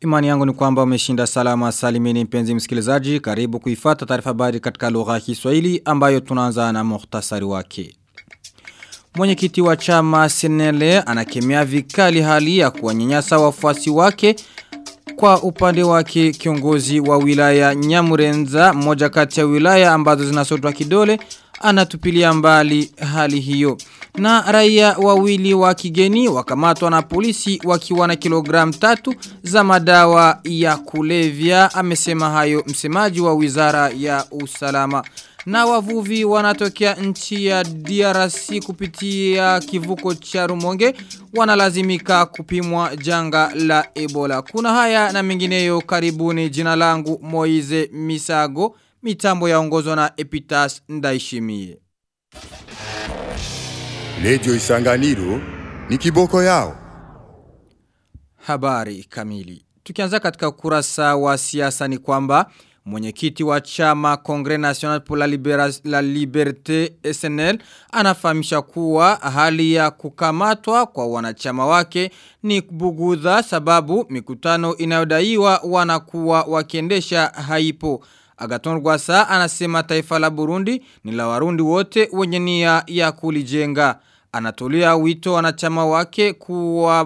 Imani yangu ni kwamba umeshinda salama salimini mpenzi msikilizaji. Karibu kuifata taarifa habari katika lugha ya Kiswahili ambayo tunaanza na muhtasari wake. Mwenyekiti wa chama Senele anakemea vikali hali ya kuwanyanyasa wafuasi wake kwa upande wake kiongozi wa wilaya Nyamurenza moja kati ya wilaya ambazo zinasotwa kidole anatupilia mbali hali hiyo. Na raia wawili wa kigeni wakamatwa na polisi wakiwa na kilogram tatu za madawa ya kulevya amesema hayo msemaji wa wizara ya usalama. Na wavuvi wanatokea nchi ya DRC kupitia kivuko cha Rumonge wanalazimika kupimwa janga la Ebola. Kuna haya na mengineyo karibuni jina langu Moize Misago mitambo yaongozwa na Epitas Ndaishimie. Lejo Isanganiro ni kiboko yao. Habari kamili. Tukianza katika kurasa wa siasa ni kwamba mwenyekiti wa chama Congre National pour la, Libera la Liberté SNL anafahamisha kuwa hali ya kukamatwa kwa wanachama wake ni bugudha sababu mikutano inayodaiwa wanakuwa wakiendesha haipo. Agaton Rwasa anasema taifa la Burundi ni la warundi wote wenye nia ya kulijenga. Anatolia wito wanachama wake kuwa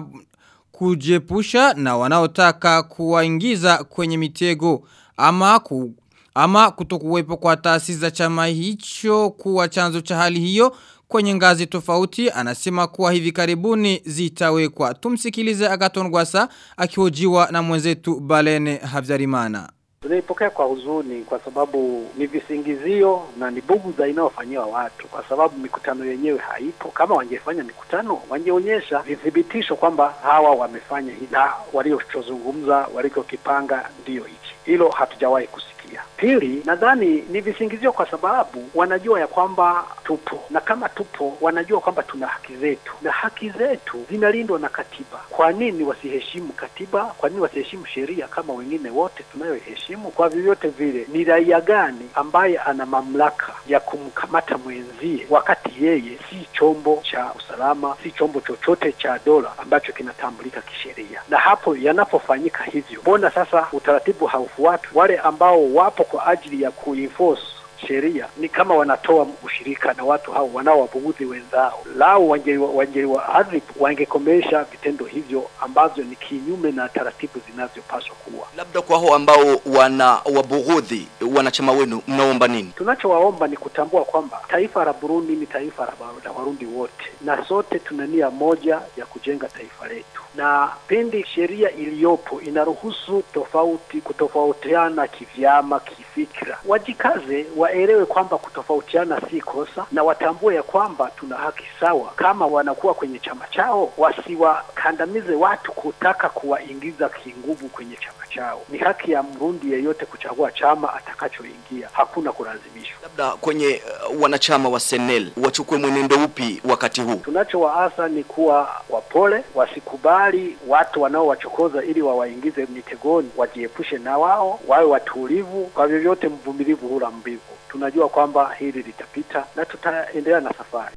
kujepusha na wanaotaka kuwaingiza kwenye mitego ama ku, ama kutokuwepo kwa taasisi za chama hicho kuwa chanzo cha hali hiyo kwenye ngazi tofauti anasema kuwa hivi karibuni zitawekwa. Tumsikilize Agaton Rwasa akihojiwa na mwenzetu Balene Havyarimana. Tunaipokea kwa huzuni kwa sababu ni visingizio na ni buguza inayofanyiwa watu, kwa sababu mikutano yenyewe haipo. Kama wangefanya mikutano, wangeonyesha vithibitisho kwamba hawa wamefanya hii na walichozungumza, walichokipanga ndiyo hichi. Hilo hatujawahi kusikia. Pili, nadhani ni visingizio kwa sababu wanajua ya kwamba tupo, na kama tupo, wanajua kwamba tuna haki zetu, na haki zetu zinalindwa na katiba. Kwa nini wasiheshimu katiba? Kwa nini wasiheshimu sheria kama wengine wote tunayoheshimu? Kwa vyovyote vile, ni raia gani ambaye ana mamlaka ya kumkamata mwenzie wakati yeye si chombo cha usalama, si chombo chochote cha dola ambacho kinatambulika kisheria? Na hapo yanapofanyika hivyo, mbona sasa utaratibu haufuatwi? Wale ambao wapo kwa ajili ya kuenforce sheria ni kama wanatoa ushirika na watu hao wanaowabugudhi wenzao. Lao wangeliwaadhibu, wangekomesha vitendo hivyo ambavyo ni kinyume na taratibu zinavyopaswa kuwa. Labda kwa hao ambao wana wabughudhi wanachama wenu, mnaomba nini? Tunachowaomba ni kutambua kwamba taifa la Burundi ni taifa la Warundi wote, na sote tuna nia moja ya kujenga taifa letu, na pindi sheria iliyopo inaruhusu tofauti kutofautiana kivyama, kifikra, wajikaze waelewe kwamba kutofautiana si kosa, na watambue ya kwamba tuna haki sawa. Kama wanakuwa kwenye chama chao, wasiwakandamize watu kutaka kuwaingiza kinguvu kwenye chama chao. Ni haki ya Mrundi yeyote kuchagua chama atakachoingia, hakuna kulazimishwa. Labda kwenye uh, wanachama wa Senel wachukue mwenendo upi wakati huu? Tunachowaasa ni kuwa wapole, wasikubali watu wanaowachokoza ili wawaingize mitegoni, wajiepushe na wao, wawe watulivu. Kwa vyovyote, mvumilivu hula mbivu. Tunajua kwamba hili litapita na tutaendelea na safari.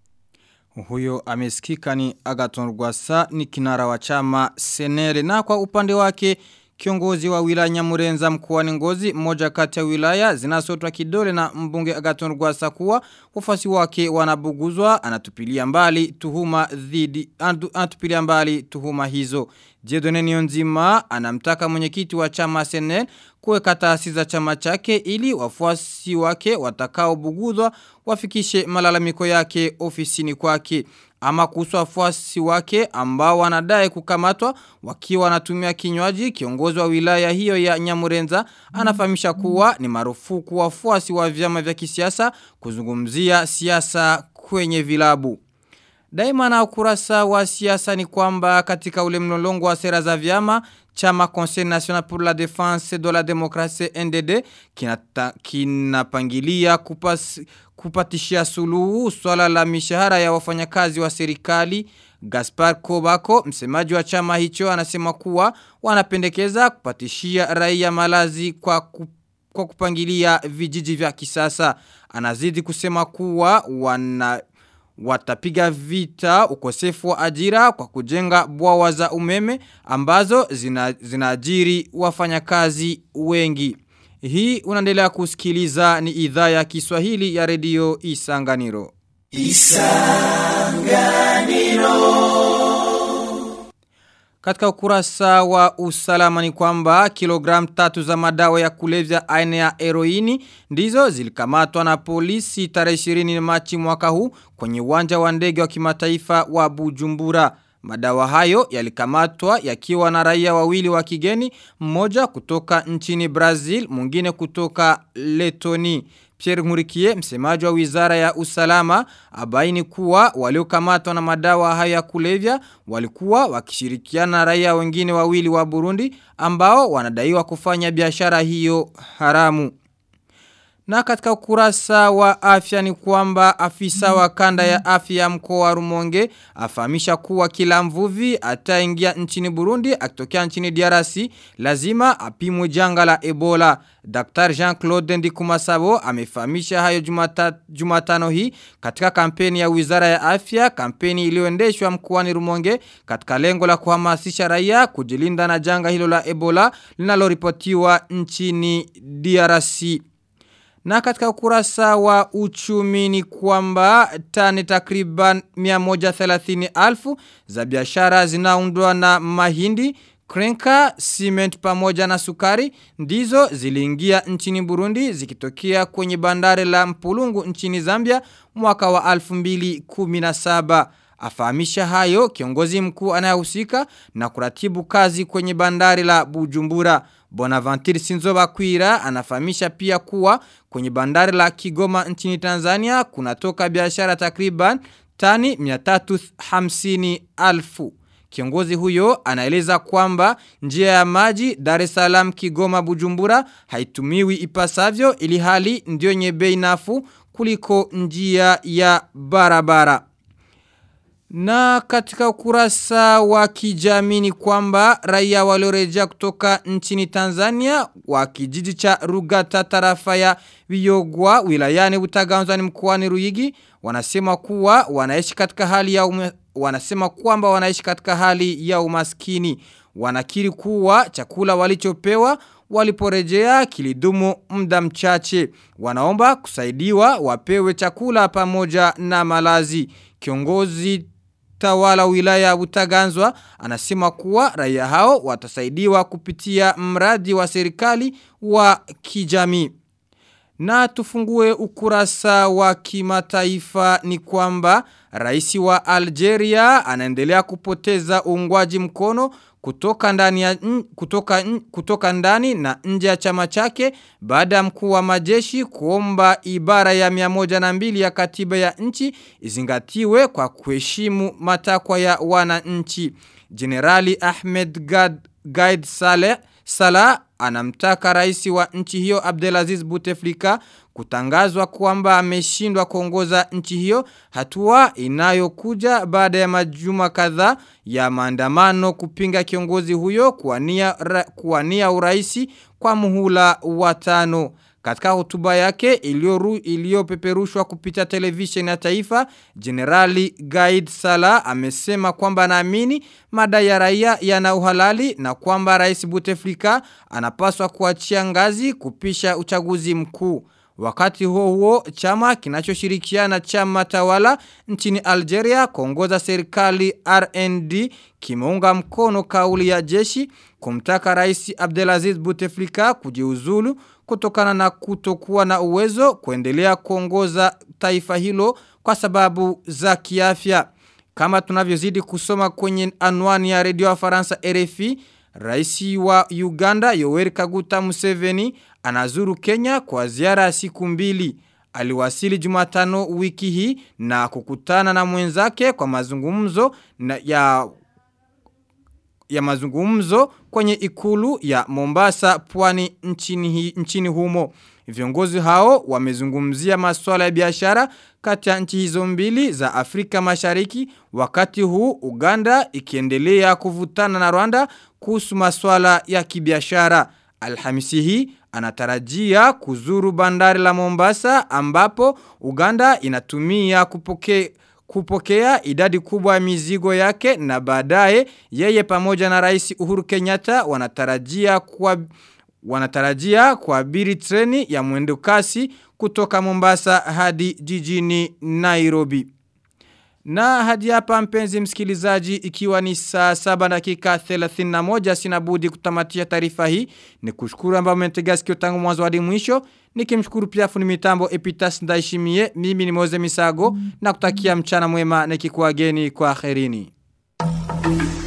Huyo amesikika ni Agaton Rwasa ni kinara wa chama Senere na kwa upande wake kiongozi wa wilaya Nyamurenza mkoani Ngozi mmoja kati ya wilaya zinasotwa kidole na mbunge Agaton Rwasa kuwa wafasi wake wanabuguzwa anatupilia mbali tuhuma dhidi anatupilia mbali tuhuma hizo Jedone Nionzima anamtaka mwenyekiti wa chama Senel kuweka taasisi za chama chake ili wafuasi wake watakao bugudhwa wafikishe malalamiko yake ofisini kwake ama kuhusu wafuasi wake ambao wanadai kukamatwa wakiwa wanatumia kinywaji kiongozi wa wilaya hiyo ya Nyamurenza anafahamisha kuwa ni marufuku wafuasi wa vyama vya kisiasa kuzungumzia siasa kwenye vilabu Daima na ukurasa wa siasa ni kwamba katika ule mlolongo wa sera za vyama chama Conseil National pour la Défense de la Démocratie NDD kinapangilia kupas, kupatishia suluhu swala la mishahara ya wafanyakazi wa serikali Gaspar Kobako, msemaji wa chama hicho, anasema kuwa wanapendekeza kupatishia raia malazi kwa ku, kwa kupangilia vijiji vya kisasa. Anazidi kusema kuwa wana watapiga vita ukosefu wa ajira kwa kujenga bwawa za umeme ambazo zina, zinaajiri wafanyakazi wengi. Hii unaendelea kusikiliza ni idhaa ya Kiswahili ya redio Isanganiro. Katika ukurasa wa usalama ni kwamba kilogram tatu za madawa ya kulevya aina ya heroini ndizo zilikamatwa na polisi tarehe 20 Machi mwaka huu kwenye uwanja wa ndege wa kimataifa wa Bujumbura. Madawa hayo yalikamatwa yakiwa na raia wawili wa kigeni, mmoja kutoka nchini Brazil, mwingine kutoka Letoni. Pierre Ngurikie, msemaji wa wizara ya usalama, abaini kuwa waliokamatwa na madawa hayo ya kulevya walikuwa wakishirikiana na raia wengine wawili wa Burundi ambao wanadaiwa kufanya biashara hiyo haramu. Na katika ukurasa wa afya ni kwamba afisa wa kanda ya afya ya mkoa wa Rumonge afahamisha kuwa kila mvuvi ataingia nchini Burundi akitokea nchini DRC lazima apimwe janga la Ebola. Dr. Jean-Claude Ndikumasabo amefahamisha hayo jumata, Jumatano hii katika kampeni ya Wizara ya Afya, kampeni iliyoendeshwa mkoani Rumonge katika lengo la kuhamasisha raia kujilinda na janga hilo la Ebola linaloripotiwa nchini DRC. Na katika ukurasa wa uchumi ni kwamba tani takriban 130 alfu za biashara zinaundwa na mahindi, krenka, cement pamoja na sukari ndizo ziliingia nchini Burundi zikitokea kwenye bandari la Mpulungu nchini Zambia mwaka wa 2017. Afahamisha hayo kiongozi mkuu anayehusika na kuratibu kazi kwenye bandari la Bujumbura. Bonaventure Sinzoba Kwira anafahamisha pia kuwa kwenye bandari la Kigoma nchini Tanzania kunatoka biashara takriban tani 350 alfu. Kiongozi huyo anaeleza kwamba njia ya maji Dar es Salaam Kigoma Bujumbura haitumiwi ipasavyo ili hali ndio yenye bei nafuu kuliko njia ya barabara. Na katika ukurasa wa kijamii ni kwamba raia waliorejea kutoka nchini Tanzania wa kijiji cha Rugata tarafa ya Viyogwa wilayani Butaganzwa mkoani Ruyigi wanasema kuwa wanaishi katika hali ya ume, wanasema kwamba wanaishi katika hali ya umaskini wanakiri kuwa chakula walichopewa waliporejea kilidumu muda mchache wanaomba kusaidiwa wapewe chakula pamoja na malazi kiongozi tawala wilaya ya Butaganzwa anasema kuwa raia hao watasaidiwa kupitia mradi wa serikali wa kijamii. Na tufungue ukurasa wa kimataifa ni kwamba rais wa Algeria anaendelea kupoteza uungwaji mkono kutoka ndani ya kutoka kutoka ndani na nje ya chama chake baada ya mkuu wa majeshi kuomba ibara ya 102 ya katiba ya nchi izingatiwe kwa kuheshimu matakwa ya wananchi. Generali Ahmed Gad, Gaid Saleh Salah anamtaka rais wa nchi hiyo Abdelaziz Bouteflika kutangazwa kwamba ameshindwa kuongoza nchi hiyo hatua inayokuja baada ya majuma kadhaa ya maandamano kupinga kiongozi huyo kuwania kuwania uraisi kwa muhula wa tano katika hotuba yake iliyopeperushwa kupitia televisheni ya taifa, Generali Gaid Salah amesema kwamba anaamini madai ya raia yana uhalali na kwamba Rais Bouteflika anapaswa kuachia ngazi kupisha uchaguzi mkuu. Wakati huo huo, chama kinachoshirikiana chama tawala nchini Algeria kuongoza serikali RND kimeunga mkono kauli ya jeshi kumtaka Rais Abdelaziz Bouteflika kujiuzulu kutokana na kutokuwa na uwezo kuendelea kuongoza taifa hilo kwa sababu za kiafya. Kama tunavyozidi kusoma kwenye anwani ya redio ya Faransa RFI, Raisi wa Uganda Yoweri Kaguta Museveni anazuru Kenya kwa ziara ya siku mbili. Aliwasili Jumatano wiki hii na kukutana na mwenzake kwa mazungumzo na ya ya mazungumzo kwenye ikulu ya Mombasa pwani nchini, hi, nchini humo. Viongozi hao wamezungumzia masuala ya biashara kati ya nchi hizo mbili za Afrika Mashariki wakati huu Uganda ikiendelea kuvutana na Rwanda kuhusu masuala ya kibiashara. Alhamisi hii anatarajia kuzuru bandari la Mombasa ambapo Uganda inatumia kupoke kupokea idadi kubwa ya mizigo yake na baadaye yeye pamoja na rais Uhuru Kenyatta wanatarajia kwa wanatarajia kuabiri treni ya mwendo kasi kutoka Mombasa hadi jijini Nairobi. Na hadi hapa mpenzi msikilizaji ikiwa ni saa saba dakika 31 sinabudi kutamatia taarifa hii ni kushukuru ambao mmetega sikio tangu mwanzo hadi mwisho nikimshukuru pia fundi mitambo Epitas Ndaishimie mimi ni Moze Misago na kutakia mchana mwema nikikuageni kwa kherini.